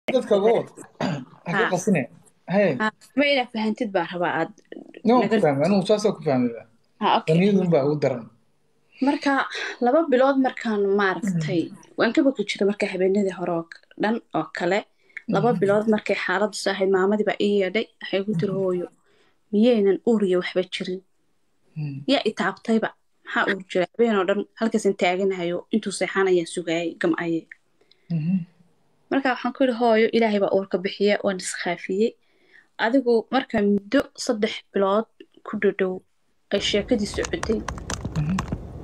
dadka uga wad ha ka Ha. qasine haye Ha, ma inaad fahantid baa rabaa aad no waan ku naga fahmay anigu saasoo ku fahmay ha okay daniyadun baa ugu daran marka laba bilood markaan maaragtay waan ka bogi jiray marka habeenadii hore oo dhan oo kale laba bilood markay xaaladdu saahayd maamadii baa ii yeedhay waxay ku tiri hooyo miyaynan uuriya waxba jirin Mm. yaa i taabtayba maxaa uur jira habeen oo dhan halkaasan taaganahayo intuu seexan ayaan sugaayay gam'aye Mhm. marka waxaan ku yidhi hooyo ilaahay baa uurka bixiya waan iskhaafiyey adigu marka muddo saddex bilood ku dhadhow ay sheekadii socotay Mhm.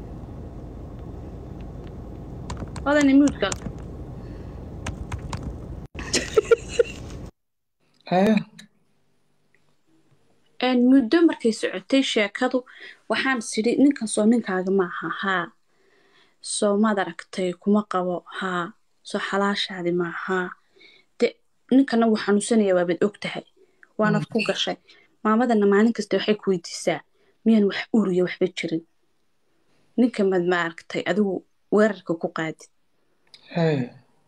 odani muudgal haye een muddo markay socotay sheekadu waxaan sidhi ninkan soo ninkaaga maaha haa soo maad aragtay kuma qabo haa soo xalaashaadi maahaa de ninkana wuu xanuunsanaya waabaad og tahay waanad ku gashay maamadana maalin kasta waxay ku weydiisaa miyaan wax uriya waxba jirin ninka mad ma aragtay adigu weerarka ku qaadid haye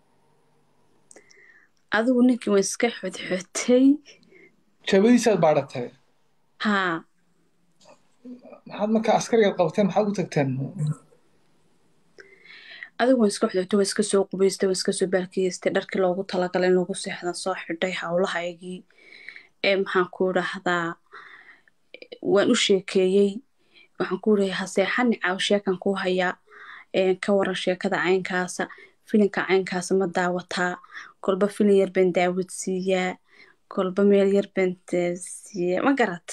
adigu ninkii waan iska xodxotay jabadiisaad baadhatay haa maxaad marka askarigaad qabteen maxaad u tagteen adigu waan iska xodxotay waan iska soo qubaystay waan iska soo baalkiyeystay dharkii loogu talagalay in lagu seexdan soo xidhay howlahaygii ee maxaan ku idhaahdaa waan u sheekeeyey waxaan ku leeyahay ha seexani caaw sheekan ku hayaa een, ka waran sheekada caynkaasa filinka caynkaasa ma daawataa kolba filin yar baan daawad siiyaa kolba meel yar baan eh, siiyaa ma garat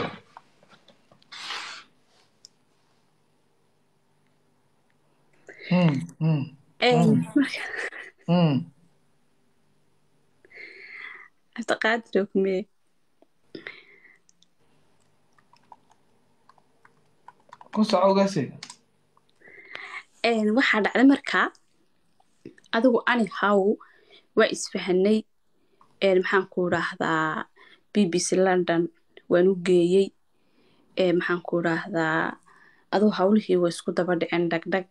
Mm, mm, Een, Mm. marka mm. cabdiqaadir ogmee ku soco ogaasi Een, waxaa dhacday markaa adigu ani haw waa isfahanay een, maxaan ku idhaahdaa b b c london waan u geeyey ee, maxaan ku idhaahdaa adigu hawlihii way isku daba dhiceen dhagdhag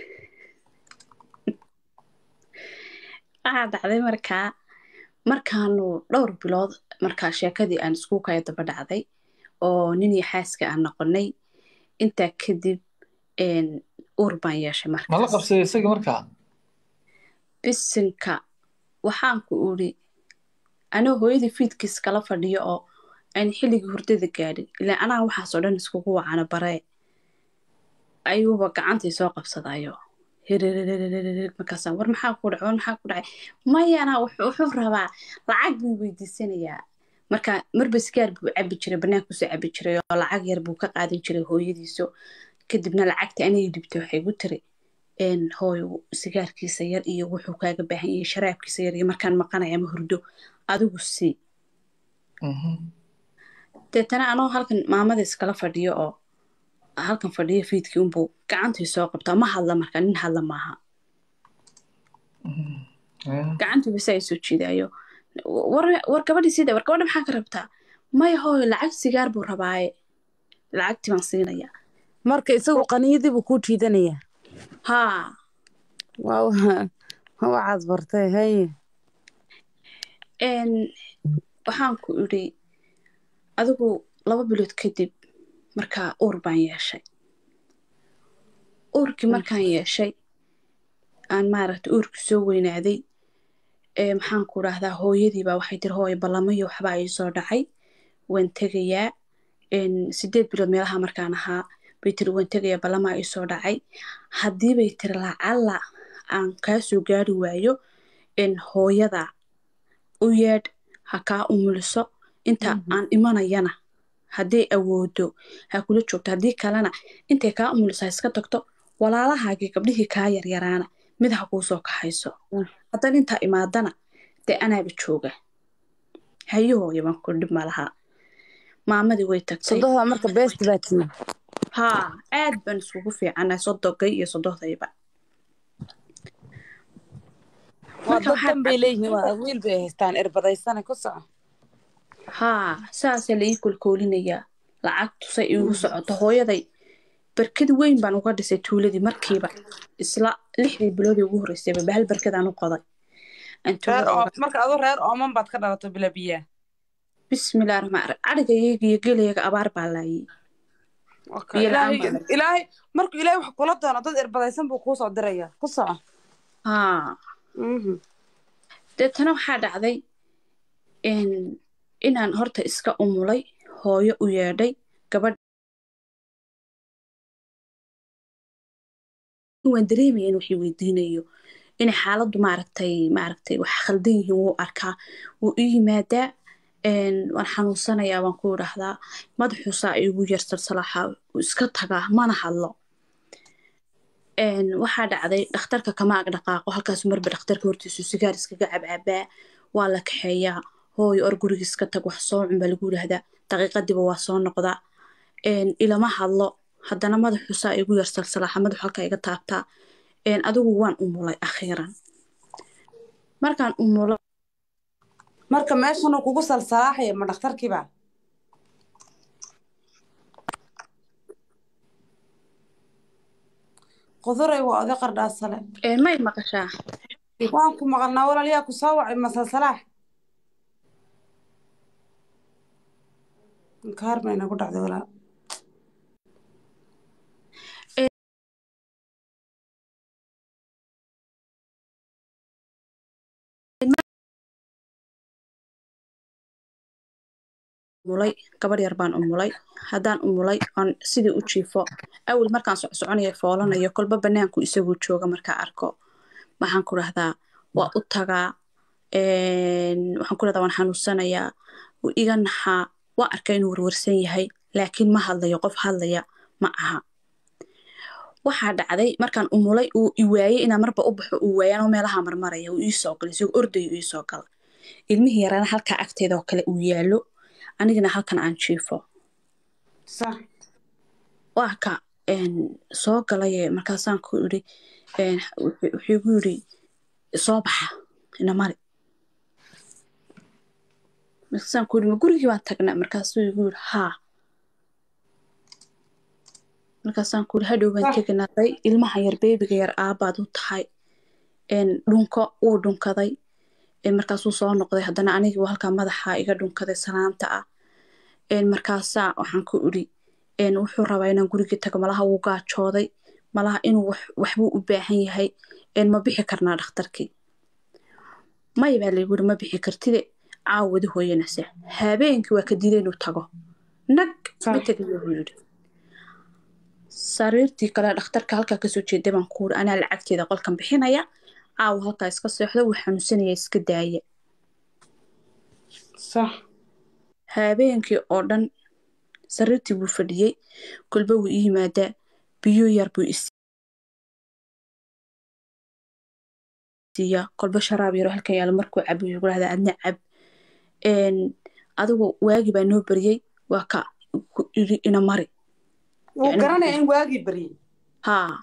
waxaa dhacday markaa markaanu dhowr bilood markaa sheekadii aan isku kaya daba dhacday oo nin iyo xaaska aan noqonay intaa kadib een, uur baan yeeshay ma la markaas qabsaday isaga markaa bisinka waxaan ku uri anoo hooyadii fiidkiis kala fadhiyo oo aan xilligii hurdada gaadhin ilaa anaa waxaasoo dhan iskugu wacana baree ayuuba gacantay soo qabsadayo hiririririririr markaasaan war maxaa ku dhacay war maxaa ku dhacay maya anaa wuxuu wuxuu rabaa lacag buu weydiisanayaa marka marba sigaar buu cabi jiray banaankusoo cabi jiray oo lacag yar buu ka qaadan jiray hooyadiiso kadibna lacagta anay dhibtay waxay gu tiri een hooyo sigaarkiisa yar iyo wuxuu kaaga baahan yahay sharaabkiisa yar iyo markaan maqanaya ma hurdo adigu sii Mhm. deetana anoo halkan maamada iskala fadhiyo oo halkan fadhiyo fiidkii unbuu gacantii soo qabtaa ma hadla marka nin hadla maaha Haye. gacantii bise ay soo jiidayo war war gabadhii sida war gabadha maxaa ka rabtaa maya hooyo lacag sigaar buu rabaaye lacagtii baan siinaya marka isagu qaniyadii buu kuu jiidanayaa haa waa waxaad bartay haye een waxaan ku idhi adigu laba bilood kadib markaa uur baan yeeshay uurkii markaan yeeshay aan maaragtay uurkii soo weynaaday ee maxaan ku idhaahdaa hooyadii baa waxay tiri hooyo ballamayo waxbaa ii soo dhacay waan tegayaa een sideed bilood meelaha markaan ahaa bay tiri waan tegayaa ballamaa ii soo dhacay haddii bay tiri lacalla aan kaa soo gaari waayo in hooyada u yeedh ha kaa umuliso inta aan imanayana hadday awoodo ha kula joogto haddii kalena intay kaa umuliso ha iska tagto walaalahaagii gabdhihii kaa yaryaraana mid ha kuu soo kaxayso Mm. haddana intaa imaadana dee anaaba jooga hayahooya baan ku dhib malaha maamadii way tagtay sodohda marka beest baa timi haa aad baan iskugu fiicanahay sodogay iyo sodohdayba waa Marka dad waxaa dan bay leeyihiin waa wiil bay haystaan irbadaysana ku soco haa saasaa la ii kolkoolinayaa lacagtu say iigu socoto hooyaday barkad weyn baan uga dhisay tuuladii markiiba isla lixdii biloodii ugu horreysayba bahal barkadaan u qoday aan reer tuugada oo uga marka aduu reer ooman baad ka dhalato bila biyaa bismillaah raxmaan raxiim cadhigayga iyo gelayaga abaar baa laayay Okay, biyo la-aan ilaahay baa laayay ilaahay markuu ilaahay wax kula doono dad irbadaysan buu kuu soo diraya ku soco haa Mhm. deetana waxaa dhacday in inaan horta iska umulay hooyo u yeedhay gabadh waan dareemaya in waxii weydiinayo inay xaaladdu maaragtay maaragtay wax khaldan yihiin wuu arkaa wuu ii yimaadaa een, waan xanuunsanayaa waan ku idhaahdaa madaxuusaa igu yar salsalaaxa wuu iska tagaa mana hadlo een, waxaa dhacday dhakhtarka kama ag dhaqaaqo halkaas marba dhakhtarka hortiisu sigaar iskaga cabcabaa waa la kaxeeyaa hooyo or guriga iska tag wax soo cun baa lagu yidhaahdaa daqiiqadiiba waa soo noqdaa een, ilama hadlo haddana madaxuusaa igu yar salsalaaxa madaxu halkaa iga taabtaa een, adigu waan umulay akhiiran markaan umulo marka meeshanuu kugu salsalaaxaya ma dhakhtarkiiba quduray waa oday qardhaasale een, may maqashaa waan ku maqalnaa walaaliyaa ku soo wacay ma salsalaax inkaar bay nagu dhacday walaal umulay gabadh yar baan umulay haddaan umulay oon sidii u jiifo awel markaan socsoconayo foolanayo kolba banaanku isaguu jooga markaa arko waxaan ku dhahdaa waa u tagaa een, waxaan ku dhahdaa waan xanuunsanayaa wuu iga naxaa waa arkaa inuu warwarsan yahay laakiin ma hadlayo qof hadlaya ma aha waxaa dhacday markaan umulay uu i waayey inaan marba u baxo uu waayaan oo meelaha marmaraya uu iisoo galay isagoo ordayo uu iisoo gala ilmihii yaraana halkaa agteeda oo kale uu yaallo anigana halkan aan jiifo sax waa ka een, soo galaye markaasaan ku idhi een, wuxuu wuxuu igu yidhi soo baxa ina mari markaasaan ku yidhi ma gurigii baan tagnaa markaasuu igu yidhi haa markaasaan ku yidhi hadhow baan sax teganaaday ilmaha yar beebiga yar aabaad u tahay een, dhunko wuu dhunkaday een, markaasuu soo noqday haddana anigii buu halkaa madaxa iga dhunkaday salaanta ah een, markaasaa waxaan ku idhi een, wuxuu rabaa inaan gurigii tago malaha wuu gaajooday malaha inuu wax waxbuu u baahan yahay een, ma bixi karnaa dhakhtarkii maya baa laygu yidhi ma bixi kartide caawadi hooyanase habeenkii waa ka diiday inuu tago nag ma sax tegayo buu yidhi sariirtii kale dhakhtarka halkaa kasoo jeeday baan ku yidhi anaa lacagteeda qolkan bixinaya caawa halkaa iska seexdo wuu xanuunsanaya iska daaya sax habeenkii oo dhan sariirtii buu fadhiyey kolba wuu ii yimaadaa biyo yar buu isiiyaa kolba sharaab yaro halkan yaalo markuu cabo wuxuu dhahdaa adna cab een, adigu waagi baa noo baryey waa ka ku idhi ina mari wuu yacni garanaya in waagii baryey haa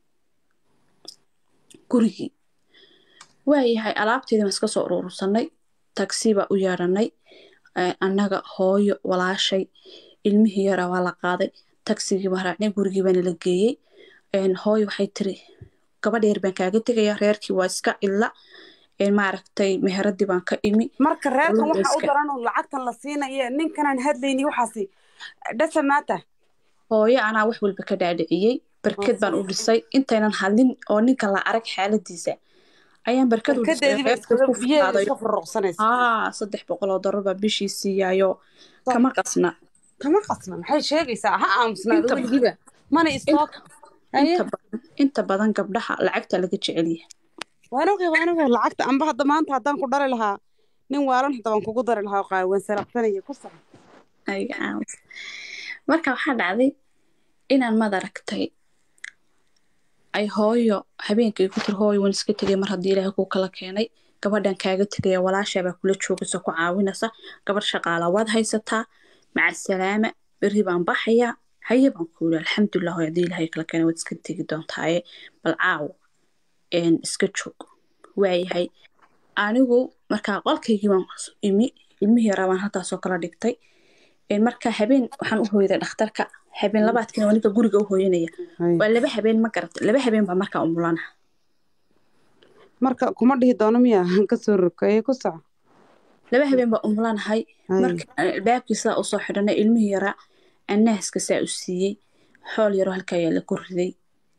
gurigii waayahay alaabteedii baan iska soo urursanay tagsi baa u yeedhanay ee, annaga hooyo walaashay ilmihii yaraa waa la qaaday tagsigii baan raacnay gurigii baana la geeyey een, hooyo waxay tiri gabadh yar baan kaaga tegaya reerkii waa iska illa een, maaragtay meheradii baan ka imi marka reerkan walaal waxa u iska daran oo lacagtan la siinayo ninkanaan hadlayni waxaasi dhasa maata hooyo anaa wax walba ka dhaadhiciyey barked baan u dhisay intaynan hadlin oo ninka la arag xaaladiisa ayaan barkad u dhisay barkadeediiba reerka iskaga ku biyeeda faaday iska furuqsanaysa haa saddex boqol oo dollar baa bishii siiyaayo kama qasna kama qasna maxay sheegaysaa ha aamusnaado inta weligiiba mana istook haye inta badan inta badan gabdhaha lacagta laga jecel yahay waan ogay waan ogay lacagta amba hadda maanta haddaan ku dhali lahaa nin waalan hadda waan kugu dari lahaa qaawan saraqsanaya ku sax Ayaga aamus. marka waxaa dhacday inaan madaragtay ay hooyo habeenkay ku tiri hooyo waan iska tegay mar haddii ilaahay kuu kala keenay gabadhan kaaga tegaya walaashaa baa kula joogaysa ku caawinaysa gabadh shaqaala waad haysataa maca salaama berri baan baxayaa haye baan ku yidhi alxamdulilah hooyo haddii ilaahay kala keenay waad iska tegi doontaaye bal caawo een, iska joog waayahay anigu markaa qolkaygii baan imi ilmihii yaraa baan halkaasoo kala dhigtay een, marka habeen waxaan u hooyday dhakhtarka habeen labaadkina waa ninka guriga u hooyanaya waa laba habeen ma garata laba habeen baa markaa umulana marka kuma dhihi doono miya kasoo rokeeye ku soco laba habeen baa umlanahay Hay. marka aan albaabkii saa usoo xidhanay ilmihii yaraa annaaska saa u siiyey xool yaroo halkaa yaalla ku riday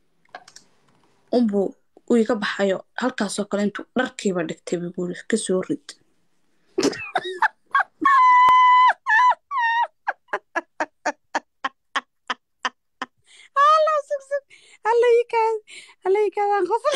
unbuu uu iga baxayo halkaasoo kale intuu dharkiiba dhigtay buu guuri kasoo rid alla sug sug alla ii kaad alla ii kaadaan qosol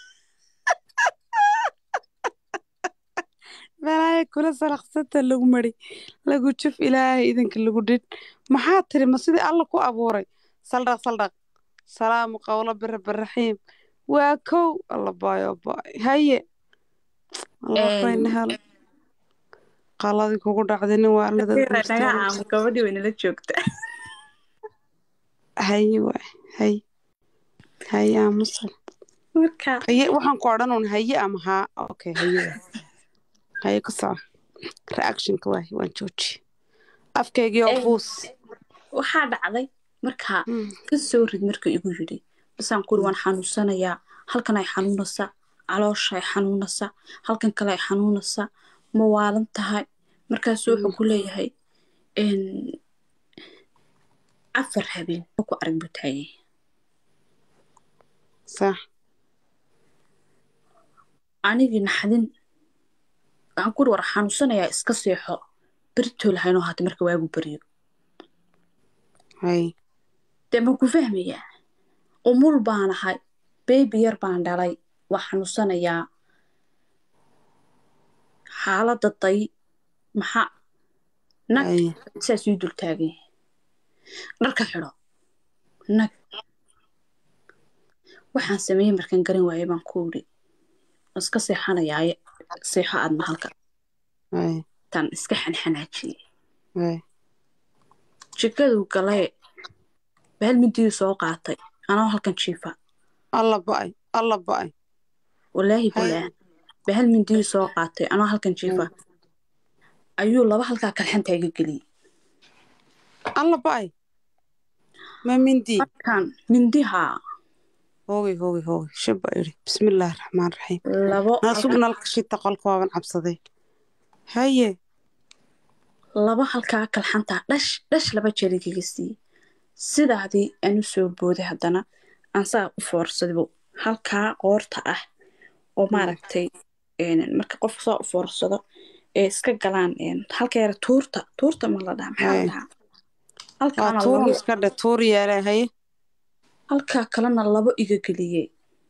balaayo kula salaqsanta lagu mari lagu juf ilaahay idinka lagu dhidh maxaa tiri ma sidii alla ku abuuray saldhaq saldhaq salaamu qawlo birabiraxiim waa kow alla baayo baay haye alla Een. fayna helo qaladii kugu dhacday nin waalnada naga caamo gabadhii way nala joogta haye waay haye haye aamusan marka haye waxaan ku odhan un haye ama haa okay haye waay haye ku soco reactionka waay waan jooji afkaygii oo Een. buus waxaa dhacday markaa Mm. kasoo rid marka igu yidhi basaan kuri waan xanuunsanayaa halkan ay xanuunaysaa caloosha ay xanuunaysaa halkan kale ay xanuunaysaa ma waalan tahay markaasu wuxuu ku leeyahay een, afar habeen ku arag buu taagay sax anigii naxdin waxaan kuri war xanuunsanayaa iska seexo beritoo lahaynoo haata marka waagu baryo haye dee ma ku fahmayaa umul baan ahay beebi yar baan dhalay waa xanuunsanayaa xaaladda day maxaa nag haye saas ii dul taagan yahay dharka xidho nag waxaan sameeyey markaan garan waayay baan ku idhi iska seexanayaaye seexo aadna halka haye taan iska xanxanaajiyey haye jikaduu galee bahal midiyuu soo qaatay anoo halkan jiifa alla ba'ay alla ba'ay walaahi Hay. bilaa bahal mindiyuu soo qaatay anoo halkan jiifa ayuu laba halkaa kalxanta iga geliyey alla ba'ay ma mindi markaan mindihaa hoogay hoogay hoogay shaba idhi bismillaahi raxmaan raxiim labo naasug nalka shita qolka waaban cabsaday haye laba halkaa kalxantaa dhash dhash laba jeer igaga siiyey sidaadii aan u soo booday haddana aan saa u foorsadaybu halkaa qoorta ah oo maaragtay een, marka qofka saa u foorsado ee iska galaan een, halka yara tuurta tuurta ma la dhaha maxaa la Hey. dhahaa waa halkaana tuuran labo iska dhe tuur yeele haye halkaa kalena labo iga geliyey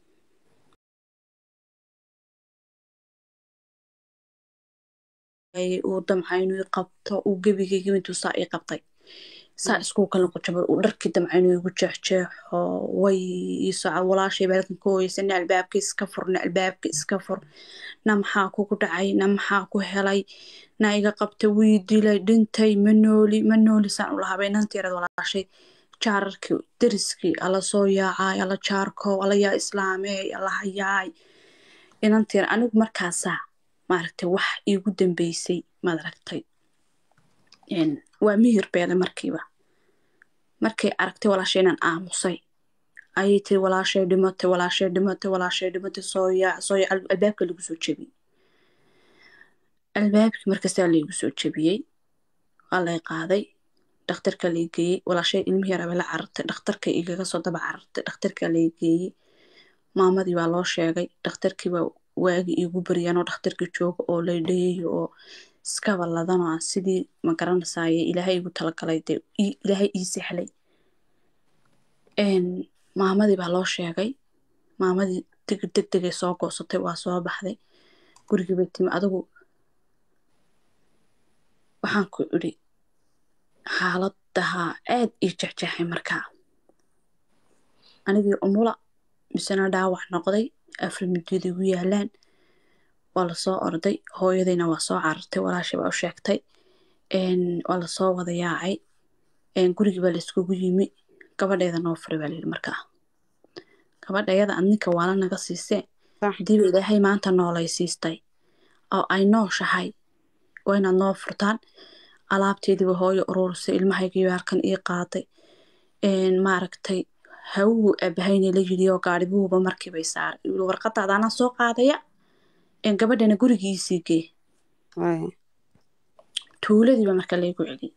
Ay, uu damca inuu i qabto uu gebigayga intuu saa ii qabtay saa iskuu kala qujabay uu dharkii damca inuu igu jeexjeexo way ii soco walaashay baa halkan ka hoysa na albaabka iska fur na albaabka iska fur na maxaa kugu dhacay na maxaa ku helay na iga qabta wii dilay dhintay ma nooli ma nooli saan u lahabay inanteerad walaashay jaararkii deriskii alla soo yaacay alla jaarkow alla yaa islaameey alla hayaay inanteer anigu markaasaa maaragtay wax iigu dambeysay maad aragtay Een, waa mihir beele markiiba markay aragtay walaashay inaan aamusay ayay tiri walaashay dhimatay walaashay dhimatay walaashay dhimatay soo yaac soo yaac Al- albaabka lagu soo jebiyey albaabkii markastaa laygu soo jebiyey waa lay qaaday dhakhtarka lay geeyey walaashay ilmihii yaraba la carartay dhakhtarka igaga soo daba carartay dhakhtarka lay geeyey maamadii baa loo sheegay dhakhtarkii baa waagi iigu baryaanoo dhakhtarkii jooga oo lay dhayayo oo iskaba ladanoo aan sidii ma garanaysaye ilaahay igu talagalay dee ii- ilaahay ii sahlay Een, maamadii baa loo sheegay maamadii tigir deg degay soo goosatay waa soo baxday gurigii bay timi adigu waxaan ku idhi xaaladaha aad ii jexjeexay markaa anigii umula misena dhaawac noqday afar midiyada igu yaalaan waa lasoo orday hooyadayna waa soo carartay walaashay baa u sheegtay Een, waa lasoo wada yaacay Een, gurigii baa layskugu yimi gabadheeda noo furay baa layidhi markaa gabadhayada ad ninka waala naga siisee sax hadiiba ilaahay maanta noolay siistay oo ay nooshahay waa inaad noo furtaan alaabteediiba hooyo uruurisay ilmahaygiiba halkan ii qaaday Een, maaragtay hawuu aabahayna la yidhi oo gaari buuba markiibay saaray yuu yidhi warqadaada anaa soo qaadaya een gabadhana gurigiisii gee Haya. tuuladiiba marka laygu celiyey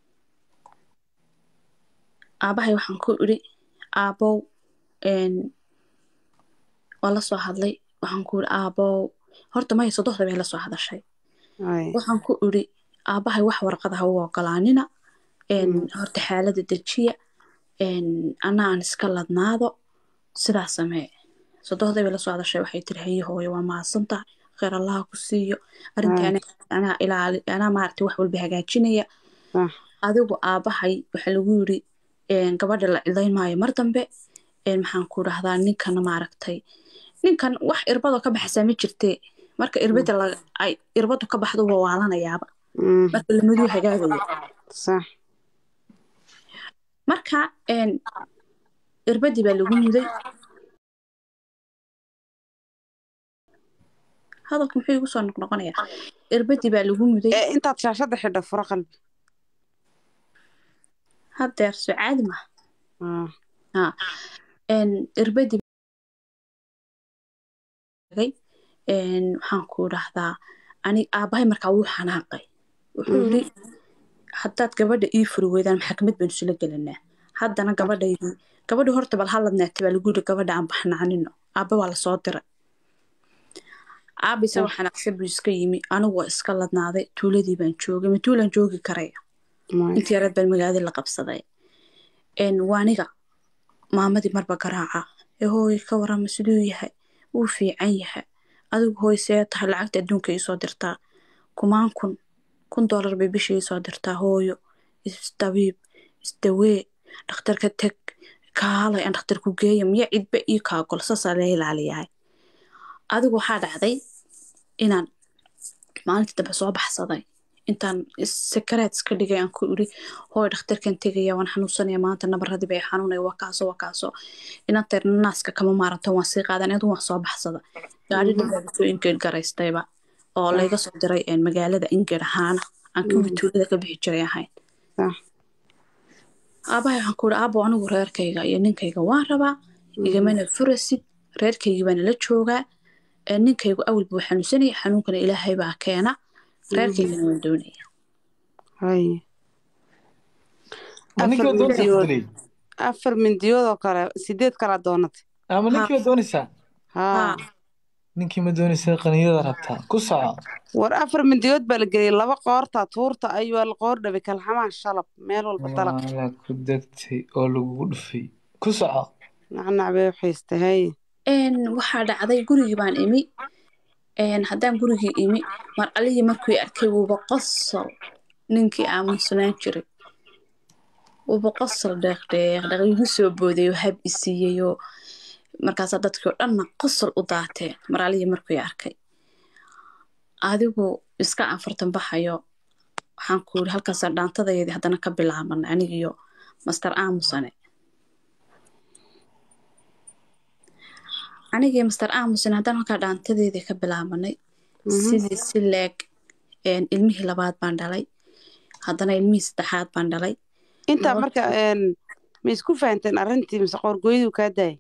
aabahay waxaan ku idhi aabow een waa la soo hadlay waxaan ku idhi aabow horta maya sodohda bay la soo hadashay Haya. waxaan ku idhi aabahay wax warqada ha u ogolaanina een horta xaalada dejiya een anna aan iska ladnaado sidaa samee sodohday bay la soo hadashay waxay tiri haye hooyo waa mahadsantahay kheyr allaha ku siiyo arrinta Haya. anaa anaa ilaali anaa maaragtay wax walba hagaajinaya Sax. adigu aabahay waxaa lagu yiri een, gabadha la cidayn maayo mar dambe een, maxaan ku dhahdaa ninkana maaragtay ninkan wax irbadoo ka baxsaa ma jirtee marka irbada la ay irbadu ka baxdo waa waalanayaaba Mhm. marka lamaduu hagaagayo Sax. marka een, irbadii baa lagu muday hadalka muxuu igu soo noqnoqonayaa irbadii baa lagu muday Ee, intaad shaashada xidho furo qalbi haddeer soo caadi ma Ah. ha een, irbadii tagay een, waxaan ku dhahdaa ani aabahay markaa wuu xanaaqay wuxuu Mhm. yidhi haddaad gabadha ii furi weydaan maxkamad baynu isula gelinaa haddana gabadhaydii gabadhi horta bal haladneeta baa lagu yidhi gabadha aan baxnaanino aabba waa lasoo diray aabba isagoo xanaaqsan buu iska yimi anigu waa iska ladnaaday tuuladii baan joogay ma tuulaan joogi karaya Maya. intii yareed baan magaalada la qabsaday een, waa aniga maamadii marba garaaca ee hooy ka warama siduu yahay wuu fiican yahay adigu hooy see tahay lacagta adduunka iisoo dirtaa kumaan kun kun doolar bay bishii iisoo dirtaa hooyo isdabiib isdawee dhakhtarka teg kaalay aan dhakhtar ku geeya miya cidba ii kaagol saasaa la ilaaliyahay adigu waxaa dhacday inaan maalintii dambe soo baxsaday intaan sakaraad iska dhigay aan ku iri hooy dhakhtarkan tegaya waan xanuunsanaya maanta nabaradii bay xanuunaya waa kaaso waa kaaso inanteer naaska kama maaranto waan sii qaadan adu waan soo baxsada gaari dhanbaa soo ingeed garaystayba oo layga soo diray een, magaalada ingeed ahaana aan kuwii tuulada ka bixi jiray ahayn Sax. aabahay waxaan ku iri aabo anigu reerkayga iyo ninkayga waan rabaa igamana furasid reerkaygii baana la joogaa ee ninkaygu awal buu xanuunsanaya xanuunkana ilaahay baa keena reerkaygana waan doonaya Haya. ma ninkii Afar waa doonaysaa mindiyood. Fadley? afar mindiyood oo kale sideed kalaa doonatay ama ninkii waa doonaysaa haa haa ninkii ma doonaysaa qaniyada rabtaa ku soco war afar mindiyood baa la geliyay laba qoorta tuurta ayuu la qoor dhabay kalxamaha shalab meel walba dalaq waala ku degtay oo lagugu dhufay ku soco nacnac bay u xiistay haye een waxaa dhacday gurigii baan imi een haddaan gurigii imi mar alihii markuu i arkay wuuba qosol ninkii aamunsanaan jiray wuuba qosol dheeqdheeq dhaq igu soo booday oo hab i siiyey oo markaasaa dadkii oo dhanna qosol u daateen mar alihii markuu i arkay adigu iska afartan baxayo waxaan ku yidhi halkaasaa dhaantadayadii haddana ka bilaabanay anigiyo master aamusane anigii master aamusan haddaan halkaa dhaantadeedii ka bilaabanay sidii si leeg een, ilmihii labaad baan dhalay haddana ilmihii saddexaad baan dhalay intaa Laba- marka een, ma isku fahanteen arrintii mise qoorgooyaduu kaa daayay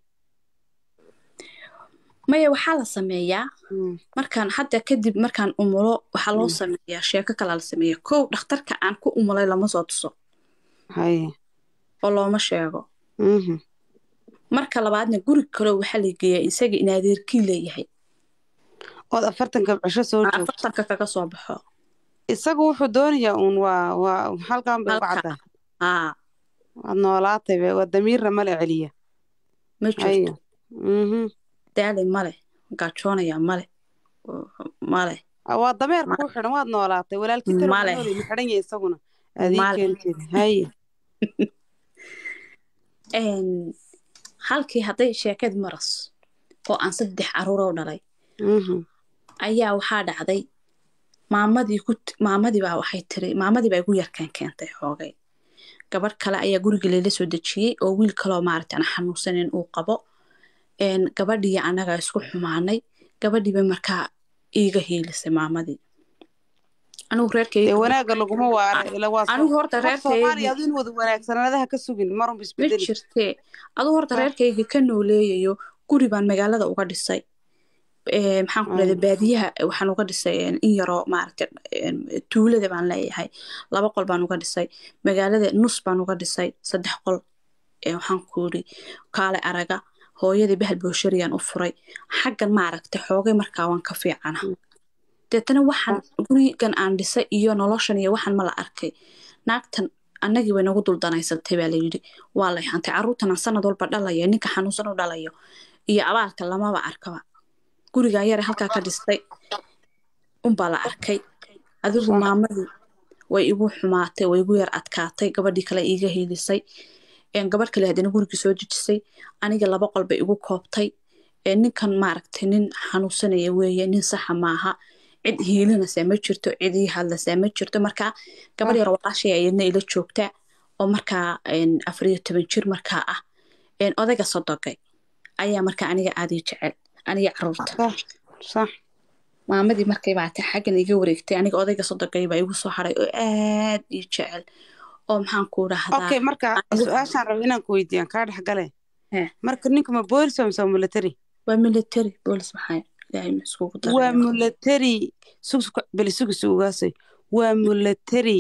maya waxaa la sameeyaa markaan hadda kadib markaan umulo waxaa loo sameeyaa sheeko kalaa la sameeya kow dhakhtarka aan ku umulay lama soo tuso haye oo looma sheego mhm marka labaadna guri kaleo waxaa la geeyaa isaga in adeerkii leeyahay ood afartanka cisho soo joogto afartanka kaga soo baxo isagu wuxuu doonayaa uun waa waa halkan bay uga Halka. caddahay aa waad noolaatay be waa damiirna mala celiya ma haye jirto mhm daalay male gaajoonaya male male Ah, waa dameer kuu xidhan waad noolaatay walaalkii talo Male. nooli ma xidhan yahay isaguna adii Male. keenteed haye een, halkii hadday sheekad maras oo aan saddex caruuroo dhalay mhm ayaa waxaa dhacday maamadii ku maamadii baa waxay tiri maamadii baa igu yarkaan keentay xoogay gabadh kale ayaa guriga layla soo dejiyey oo wiil kaloo maaragta aan xanuunsanin uu qabo een, gabadhii annaga isku xumaanay gabadhiiba markaa iiga hiilisay maamadii anigu dee reerkayga wanaagga laguma waare ila waa soo anigu horta qof soomaaliya reerkaygii aduu in wada wanaagsanaadaha ka sugin marunba ma isbedeli jirtee adigu horta Sax. reerkayga ka nooleeyayo guri baan magaalada uga dhisay Ee, maxaan ku leedahay baadiyaha waxaan uga dhisay een, in yaroo maaragtay een, tuulada baan leeyahay laba qol baan uga dhisay magaalada nus baan uga dhisay saddex qol Ee, waxaan ku yidhi kaale araga hooyadii bahal booshariyan u furay xaggan maaragtay xoogay markaa waan ka fiicana deetana waxaan gurigan aan dhisay iyo noloshan iyo waxaan ma la arkay naagtan annagii way nagu duldanaysatay baa layidhi waa lay hantay carruurtan aan sanad walba dhalayo ninka xanuunsan u dhalayo iyo abaalka lamaba arkaba gurigan yare halkaa ka dhistay unbaa la arkay adigu Sax. maamadii way igu xumaatay way igu yar adkaatay gabadhii kale iiga hiilisay een, gabadh kale haddana gurigii soo dejisay aniga laba qol bay igu koobtay Ee, ninkan maaragtay nin xanuunsanaya weeye nin saxa maaha cid hiilinaysaa ma jirto cid ii hadlaysaa ma jirto marka gabadh yar walaashay ayadna ila joogtaa oo markaa een, afar iyo toban jir markaa ah een, odayga sodogay ayaa markaa aniga aad ii jecel aniga caruurta sax sax maamadii markay baatay xaggan iga wareegtay aniga odayga sodogay baa igu soo haray oo aad ii jecel oo maxaan ku dhahdaa okay marka anigu- su-aashaan raba inaan ku weydiiyaan kaa dhex gale Heh. marka ninka ma boolis waa mise waa military waa military boolis maxaa ilaahay ma iskugu waa daray military sug beli sugi sugaasay waa military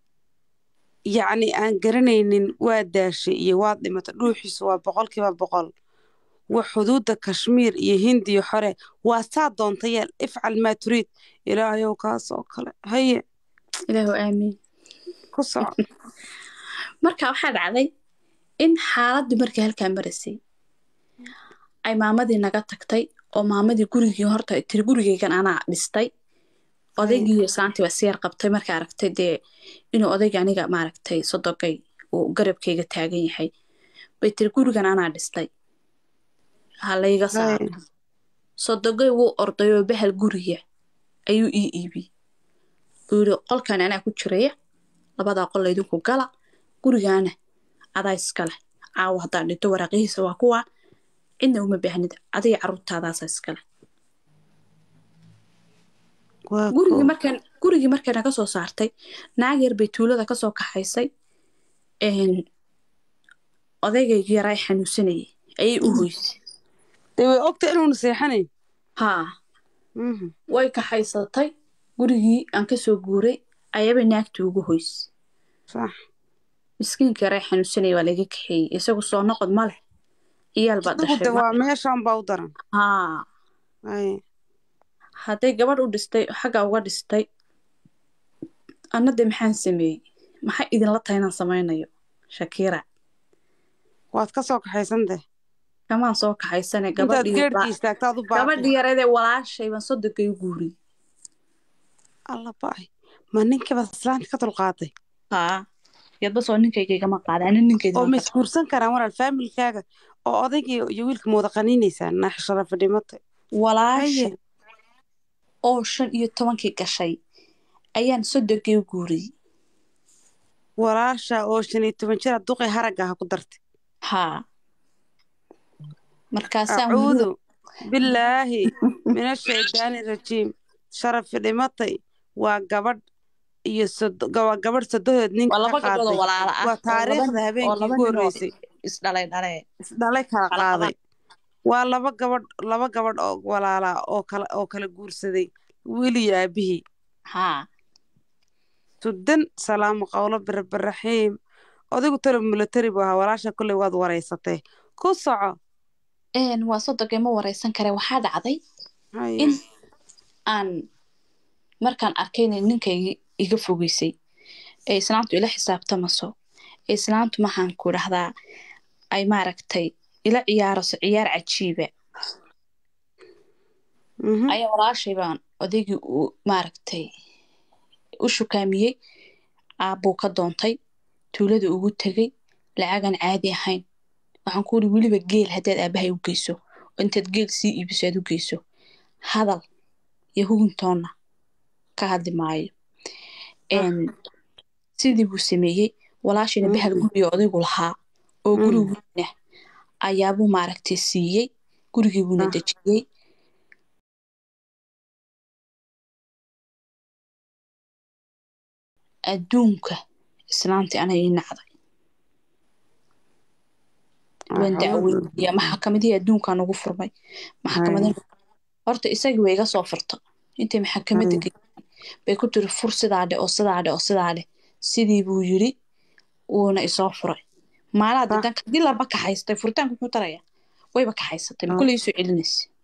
yacni aan garanaynin waa daashay iyo waad dhimatay dhuuxiisu waa boqolkiiba boqol waa xuduudda kashmiir iyo hindiya xore waa saa doonta yeel ifcal maa turiid ilaahayow kaas oo kale haye ilaahu aamiin ku soco marka waxaa dhacday in xaaladii markii halkaa maraysay ay maamadii naga tagtay oo maamadii gurigii horta tiri gurigeygan anaa dhistay odaygii saantii waa siyar qabtay markay aragtay dee inuu odayga aniga maaragtay sodogay uu garabkayga taagan yahay bay tiri gurigan anaa dhistay ha layga saaro Haye. sodogay wuu orday oo bahal guriga ayuu ii iibiyey uu yidhi qolkan anaa ku jiraya labadaa qol laydinku gala gurigaana adaa iska leh caawa haddaan dhinto waraaqihiisa waa kuwa cidna uma baahnida adiga caruurtaadaasa iska leh waa gurigii koo markaan gurigii markay naga soo saartay naag yar bay tuulada kasoo kaxaysay een, odaygaygii yaraa xanuunsanayay ayay u hoysay dee way ogta inuuna seexanayn haa Mhm. way kaxaysatay gurigii aan kasoo guuray ayaba naagtii ugu hoysay sax miskiinka yaraa xanuunsanaya waa laga kaxeeyey isagu soo noqod ma leh iyaal baa isagu de dhashay waa meeshaan baa u daran haa haye hadday gabadh u dhistay xagga uga dhistay anna de maxaan sameeyey maxay idinla tahay inaan samaynayo shakiira waad ka soo kaxaysantah kamaan soo kaxaysane intaad gabadhii geedhkii istaagta ad u baaqi gabadhii yareedee walaashay baan sodogay u guuriyey alla ba'ay ma ninkiiba islaanta ka dulqaaday haa yadba soo ninkaygagama qaada ani ninkayda oo ma isguursan karaan walaal faamilkaaga oo odaygii iyo wiilka ma wada qaniinaysaan naax sharafa dhimatay walaasha Haye. oo shan iyo tobankii gashay ayaan sodogay u guuriyey walaasha oo shan iyo toban jira duqay haragga ha ku dartay haa markaasaan acuudu bilaahi min ashaydaani rajiim sharafi dhimatay waa gabadh iyo sod- waa gabadh sodohood ninka waa laba ka gabdhood oo qaaday walaala ah waa oo taariikhda laba- oo habeenkii laba ugu nin oo horreysay isdhalay dhalee isdhalay kala Kala qaaday waa laba gabadh laba gabadh oo walaala oo kala oo kala guursaday wiil iyo aabihii haa sudan salaamu qawlo birabiraxiim odaygu talo milatari buu ahaa walaasha kolley waad wareysatay ku soco een waa sodogay ma wareysan kare waxaa dhacday Haye. in aan markaan arkay inay ninkaygi iga fogeysay ee islaantu ila xisaabtamaso ee islaantu maxaan ku dhahdaa ay maaragtay ila ciyaaraso ciyaar cajiiba Mhm. ayaa walaashay baan odaygii uu maaragtay u shukaamiyey aabbuu ka doontay tuulada ugu tegay lacagan caadi ahayn waxaan ku uri weliba geel haddaad aabahay u geyso oo intaad geel sii iibiso aad u geyso hadal iyo huguntoonna ka hadli maayo Een, sidii buu sameeyey walaashayna bahal Mhm. guriga odaygu lahaa oo Mhm. gurigiina ayaabuu maaragtay siiyey gurigii buuna Ah. dejiyey adduunka islaantii ana ii nacday waan dacweydiya maxakamadihii adduunkan ugu furmay maxkamada horta isagii way iga soo furta intay maxakamadda geeyaan bay ku tiri fur sidaa dhe oo sidaa dhe oo sidaa dheh sidii buu yiri wuuna isoo furay maalaa Sax. didanka hadii laba kaxaystay furitaanka muxuu taraya wayba kaxaysatay ma kuley soo celinaysa